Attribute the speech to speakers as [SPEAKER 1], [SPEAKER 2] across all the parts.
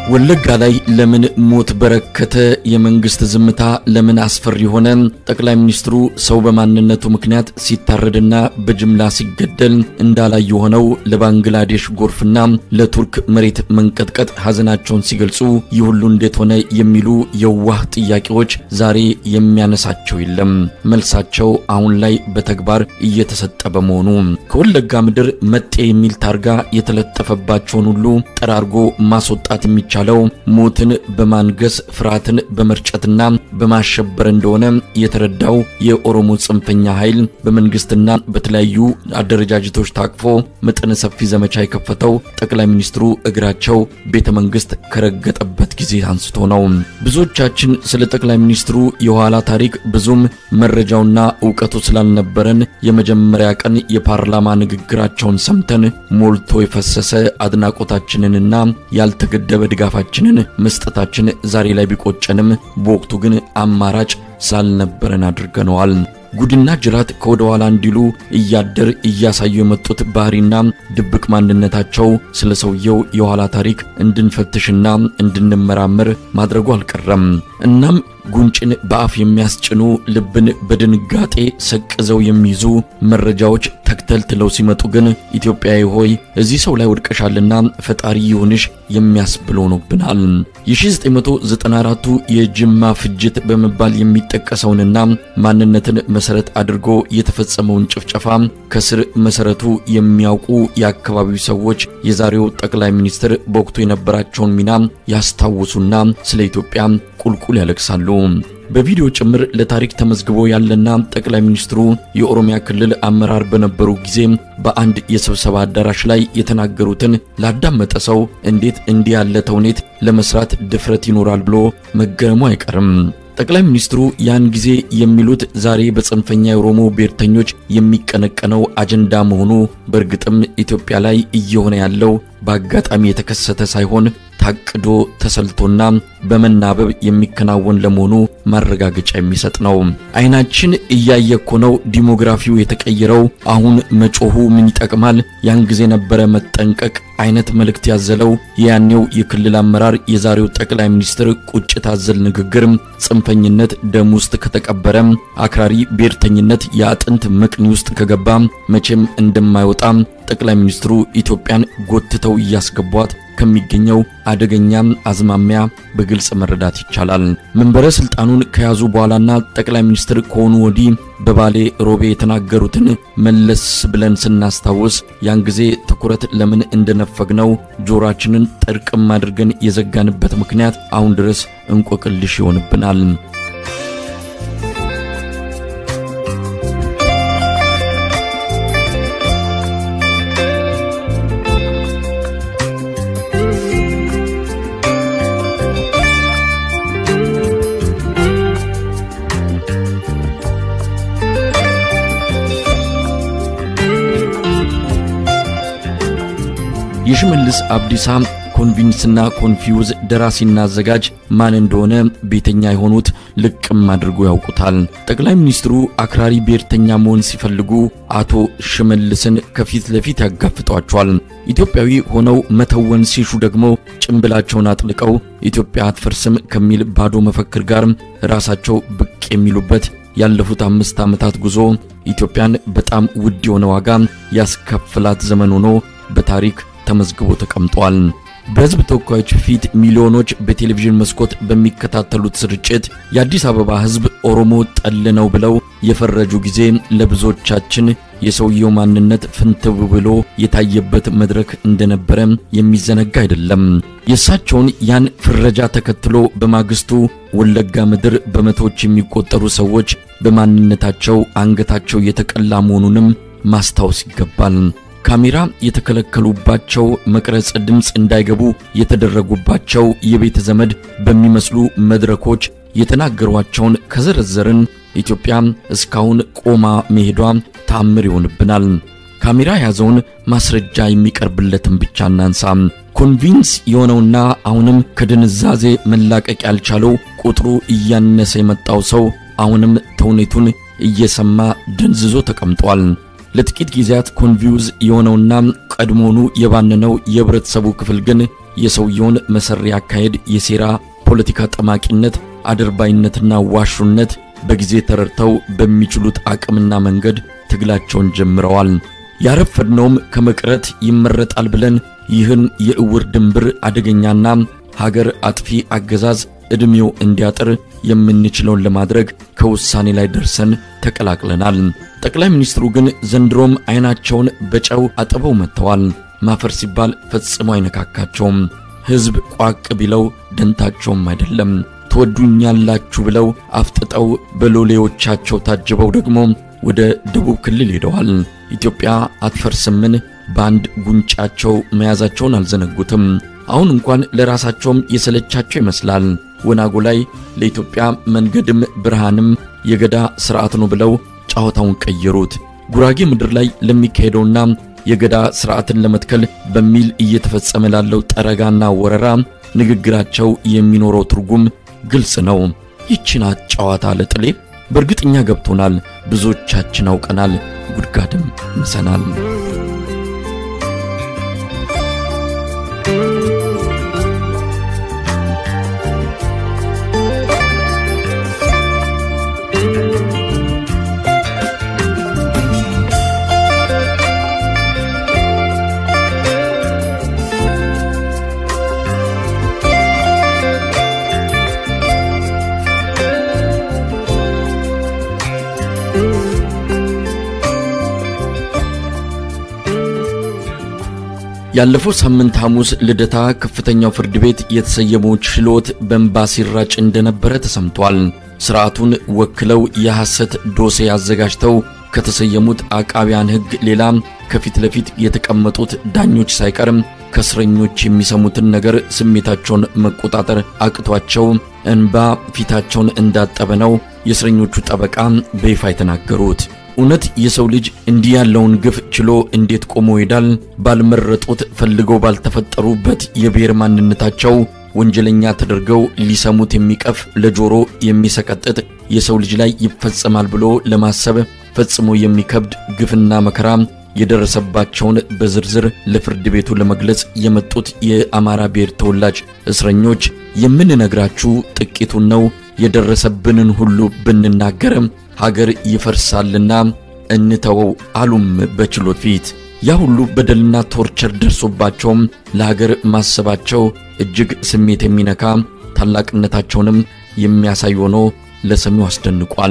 [SPEAKER 1] ወለጋ ላይ ለምን ሞት በረከተ? የመንግስት ዝምታ ለምን አስፈሪ ሆነ? ጠቅላይ ሚኒስትሩ ሰው በማንነቱ ምክንያት ሲታረድና በጅምላ ሲገደል እንዳላዩ ሆነው ለባንግላዴሽ ጎርፍና ለቱርክ መሬት መንቀጥቀጥ ሐዘናቸውን ሲገልጹ ይህ ሁሉ እንዴት ሆነ የሚሉ የዋህ ጥያቄዎች ዛሬ የሚያነሳቸው የለም። መልሳቸው አሁን ላይ በተግባር እየተሰጠ በመሆኑ ከወለጋ ምድር መጤ የሚል ታርጋ የተለጠፈባቸውን ሁሉ ጠራርጎ ማስወጣት የሚቻለው ሞትን በማንገስ ፍርሃትን በመርጨትና በማሸበር እንደሆነ የተረዳው የኦሮሞ ጽንፈኛ ኃይል በመንግስትና በተለያዩ አደረጃጀቶች ታቅፎ መጠነ ሰፊ ዘመቻ የከፈተው ጠቅላይ ሚኒስትሩ እግራቸው ቤተ መንግስት ከረገጠበት ጊዜ አንስቶ ነው። ብዙዎቻችን ስለ ጠቅላይ ሚኒስትሩ የኋላ ታሪክ ብዙም መረጃውና እውቀቱ ስላልነበረን የመጀመሪያ ቀን የፓርላማ ንግግራቸውን ሰምተን ሞልቶ የፈሰሰ አድናቆታችንንና ያልተገደበ ድጋፋችንን መስጠታችን ዛሬ ላይ ቢቆጨንም በወቅቱ ግን አማራጭ ስላልነበረን አድርገነዋል። ጉድና ጅራት ከወደ ኋላ እንዲሉ እያደር እያሳዩ የመጡት ባህሪና ድብቅ ማንነታቸው ስለ ሰውየው የኋላ ታሪክ እንድንፈትሽና እንድንመራመር ማድረጉ አልቀረም። እናም ጉንጭን በአፍ የሚያስጭኑ ልብን በድንጋጤ ሰቅዘው የሚይዙ መረጃዎች ተክተልትለው ሲመጡ ግን ኢትዮጵያዊ ሆይ እዚህ ሰው ላይ ወድቀሻልና ፈጣሪ ይሁንሽ የሚያስብል ሆኖብናል። የ1994ቱ የጅማ ፍጅት በመባል የሚጠቀሰውንና ማንነትን መሰረት አድርጎ የተፈጸመውን ጭፍጨፋ ከስር መሰረቱ የሚያውቁ የአካባቢው ሰዎች የዛሬው ጠቅላይ ሚኒስትር በወቅቱ የነበራቸውን ሚና ያስታውሱና ስለ ኢትዮጵያ ቁልቁል ያለቅሳሉ። በቪዲዮ ጭምር ለታሪክ ተመዝግቦ ያለና ጠቅላይ ሚኒስትሩ የኦሮሚያ ክልል አመራር በነበሩ ጊዜ በአንድ የስብሰባ አዳራሽ ላይ የተናገሩትን ላዳመጠ ሰው እንዴት እንዲህ ያለ ተውኔት ለመስራት ድፍረት ይኖራል ብሎ መገረሙ አይቀርም። ጠቅላይ ሚኒስትሩ ያን ጊዜ የሚሉት ዛሬ በጽንፈኛ የኦሮሞ ብሔርተኞች የሚቀነቀነው አጀንዳ መሆኑ በእርግጥም ኢትዮጵያ ላይ እየሆነ ያለው በአጋጣሚ የተከሰተ ሳይሆን ታቅዶ ተሰልቶና በመናበብ የሚከናወን ለመሆኑ ማረጋገጫ የሚሰጥ ነው። አይናችን እያየ እኮ ነው ዲሞግራፊው የተቀየረው። አሁን መጮሁ ምን ይጠቅማል? ያን ጊዜ ነበረ መጠንቀቅ አይነት መልእክት ያዘለው የያኔው የክልል አመራር የዛሬው ጠቅላይ ሚኒስትር ቁጭት አዘል ንግግር ጽንፈኝነት ደም ውስጥ ከተቀበረ አክራሪ ብሔርተኝነት የአጥንት መቅኒ ውስጥ ከገባ መቼም እንደማይወጣ ጠቅላይ ሚኒስትሩ ኢትዮጵያን ጎትተው እያስገቧት ከሚገኘው አደገኛ አዝማሚያ በግልጽ መረዳት ይቻላል። መንበረ ስልጣኑን ከያዙ በኋላና ጠቅላይ ሚኒስትር ከሆኑ ወዲህ በባሌ ሮቤ የተናገሩትን መለስ ብለን ስናስታውስ ያን ጊዜ ትኩረት ለምን እንደነፈግነው ጆሮአችንን ጠርቅም አድርገን የዘጋንበት ምክንያት አሁን ድረስ እንቆቅልሽ ይሆንብናል። የሽመልስ አብዲሳ ኮንቪንስና ኮንፊውዝ ደራሲና አዘጋጅ ማን እንደሆነ ቤተኛ የሆኑት ልቅም አድርጎ ያውቁታል። ጠቅላይ ሚኒስትሩ አክራሪ ብሔርተኛ መሆን ሲፈልጉ አቶ ሽመልስን ከፊት ለፊት ያጋፍጧቸዋል። ኢትዮጵያዊ ሆነው መተወን ሲሹ ደግሞ ጭንብላቸውን አጥልቀው ኢትዮጵያ አትፈርስም ከሚል ባዶ መፈክር ጋር ራሳቸው ብቅ የሚሉበት ያለፉት አምስት ዓመታት ጉዞ ኢትዮጵያን በጣም ውድ የሆነ ዋጋ ያስከፍላት ዘመን ሆኖ በታሪክ ተመዝግቦ ተቀምጧል። በሕዝብ ተወካዮች ፊት ሚሊዮኖች በቴሌቪዥን መስኮት በሚከታተሉት ስርጭት የአዲስ አበባ ሕዝብ ኦሮሞ ጠል ነው ብለው የፈረጁ ጊዜ ለብዙዎቻችን የሰውየው ማንነት ፍንትው ብሎ የታየበት መድረክ እንደነበረ የሚዘነጋ አይደለም። የእሳቸውን ያን ፍረጃ ተከትሎ በማግስቱ ወለጋ ምድር በመቶዎች የሚቆጠሩ ሰዎች በማንነታቸው አንገታቸው የተቀላ መሆኑንም ማስታወስ ይገባል። ካሜራ የተከለከሉባቸው መቅረጽ ድምፅ እንዳይገቡ የተደረጉባቸው የቤተ ዘመድ በሚመስሉ መድረኮች የተናገሯቸውን ከዘረዘርን ኢትዮጵያ እስካሁን ቆማ መሄዷ ተአምር ይሆንብናል። ካሜራ የያዘውን ማስረጃ የሚቀርብለትን ብቻ እናንሳ። ኮንቪንስ የሆነውና አሁንም ከድንዛዜ መላቀቅ ያልቻለው ቁጥሩ እያነሰ የመጣው ሰው አሁንም ተውኔቱን እየሰማ ደንዝዞ ተቀምጧል። ለጥቂት ጊዜያት ኮንቪውዝ የሆነውና ቀድሞኑ የባነነው የህብረተሰቡ ክፍል ግን የሰውየውን መሰሪ አካሄድ፣ የሴራ ፖለቲካ ጠማቂነት፣ አድርባይነትና ዋሹነት በጊዜ ተረድተው በሚችሉት አቅምና መንገድ ትግላቸውን ጀምረዋል። ያረፈድነውም ከመቅረት ይመረጣል ብለን ይህን የእውር ድንብር አደገኛና ሀገር አጥፊ አገዛዝ ዕድሜው እንዲያጥር የምንችለውን ለማድረግ ከውሳኔ ላይ ደርሰን ተቀላቅለናል። ጠቅላይ ሚኒስትሩ ግን ዘንድሮም ዓይናቸውን በጨው አጥበው መጥተዋል። ማፈር ሲባል ፈጽሞ አይነካካቸውም። ሕዝብ ቋቅ ቢለው ደንታቸውም አይደለም። ትወዱኛላችሁ ብለው አፍጥጠው በሎሌዎቻቸው ታጅበው ደግሞ ወደ ደቡብ ክልል ሄደዋል። ኢትዮጵያ አትፈርስምን በአንድ ጉንጫቸው መያዛቸውን አልዘነጉትም። አሁን እንኳን ለራሳቸውም የሰለቻቸው ይመስላል። ወናጎ ላይ ለኢትዮጵያ መንገድም ብርሃንም የገዳ ሥርዓት ነው ብለው ጨዋታውን ቀየሩት። ጉራጌ ምድር ላይ ለሚካሄደውና የገዳ ሥርዓትን ለመትከል በሚል እየተፈጸመ ላለው ጠረጋና ወረራ ንግግራቸው የሚኖረው ትርጉም ግልጽ ነው። ይቺናት ጨዋታ ለጥሌ በእርግጥኛ ገብቶናል። ብዙዎቻችን አውቀናል፣ ጉድጋድም ምሰናል። ያለፈው ሳምንት ሐሙስ ልደታ ከፍተኛው ፍርድ ቤት የተሰየመው ችሎት በእንባ ሲራጭ እንደነበረ ተሰምቷል። ሥርዓቱን ወክለው የሐሰት ዶሴ አዘጋጅተው ከተሰየሙት አቃቢያን ሕግ ሌላ ከፊት ለፊት የተቀመጡት ዳኞች ሳይቀርም ከእስረኞች የሚሰሙትን ነገር ስሜታቸውን መቆጣጠር አቅቷቸው እንባ ፊታቸውን እንዳጠበ ነው የእስረኞቹ ጠበቃ በይፋ የተናገሩት። እውነት የሰው ልጅ እንዲህ ያለውን ግፍ ችሎ እንዴት ቆሞ ይሄዳል? ባልመረጡት ፈልገው ባልተፈጠሩበት የብሔር ማንነታቸው ወንጀለኛ ተደርገው ሊሰሙት የሚቀፍ ለጆሮ የሚሰቀጥጥ የሰው ልጅ ላይ ይፈጸማል ብሎ ለማሰብ ፈጽሞ የሚከብድ ግፍና መከራ የደረሰባቸውን በዝርዝር ለፍርድ ቤቱ ለመግለጽ የመጡት የአማራ ብሔር ተወላጅ እስረኞች የምንነግራችሁ ጥቂቱን ነው። የደረሰብንን ሁሉ ብንናገርም ሀገር ይፈርሳልና እንተወው አሉም በችሎት ፊት። ያ ሁሉ በደልና ቶርቸር ደርሶባቸውም ለሀገር ማሰባቸው እጅግ ስሜት የሚነካ ታላቅነታቸውንም የሚያሳይ ሆኖ ለሰሚው አስደንቋል።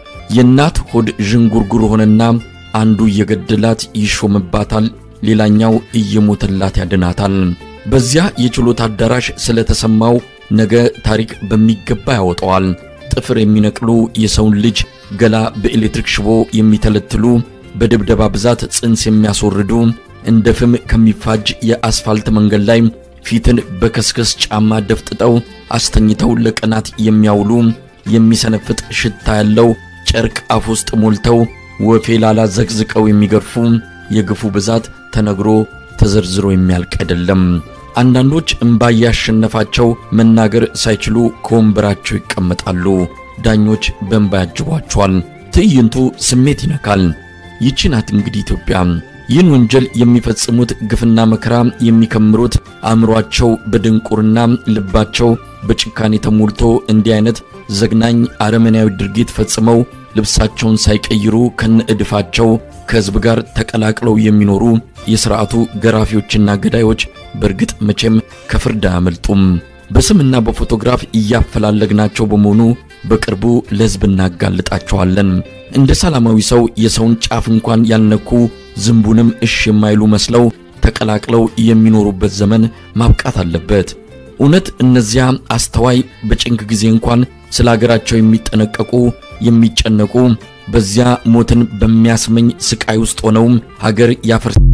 [SPEAKER 1] የእናት ሆድ ዥንጉርጉር ሆነና አንዱ እየገደላት ይሾምባታል፣ ሌላኛው እየሞተላት ያድናታል። በዚያ የችሎት አዳራሽ ስለተሰማው ነገ ታሪክ በሚገባ ያወጣዋል። ጥፍር የሚነቅሉ የሰውን ልጅ ገላ በኤሌክትሪክ ሽቦ የሚተለትሉ በድብደባ ብዛት ጽንስ የሚያስወርዱ እንደ ፍም ከሚፋጅ የአስፋልት መንገድ ላይ ፊትን በከስከስ ጫማ ደፍጥጠው አስተኝተው ለቀናት የሚያውሉ የሚሰነፍጥ ሽታ ያለው ጨርቅ አፍ ውስጥ ሞልተው ወፌ ላላ ዘቅዝቀው የሚገርፉ የግፉ ብዛት ተነግሮ ተዘርዝሮ የሚያልቅ አይደለም። አንዳንዶች እምባ ያሸነፋቸው መናገር ሳይችሉ ከወንበራቸው ይቀመጣሉ። ዳኞች በእንባ ያጅቧቸዋል። ትዕይንቱ ስሜት ይነካል። ይቺ ናት እንግዲህ ኢትዮጵያ። ይህን ወንጀል የሚፈጽሙት ግፍና መከራ የሚከምሩት አእምሯቸው በድንቁርና ልባቸው በጭካኔ ተሞልቶ እንዲህ አይነት ዘግናኝ አረመናዊ ድርጊት ፈጽመው ልብሳቸውን ሳይቀይሩ ከነእድፋቸው ከሕዝብ ጋር ተቀላቅለው የሚኖሩ የሥርዓቱ ገራፊዎችና ገዳዮች በእርግጥ መቼም ከፍርድ አያመልጡም። በስምና በፎቶግራፍ እያፈላለግናቸው በመሆኑ በቅርቡ ለሕዝብ እናጋልጣቸዋለን። እንደ ሰላማዊ ሰው የሰውን ጫፍ እንኳን ያልነኩ ዝንቡንም እሽ የማይሉ መስለው ተቀላቅለው የሚኖሩበት ዘመን ማብቃት አለበት። እውነት እነዚያ አስተዋይ በጭንቅ ጊዜ እንኳን ስለ አገራቸው የሚጠነቀቁ የሚጨነቁ በዚያ ሞትን በሚያስመኝ ስቃይ ውስጥ ሆነውም ሀገር ያፈርስ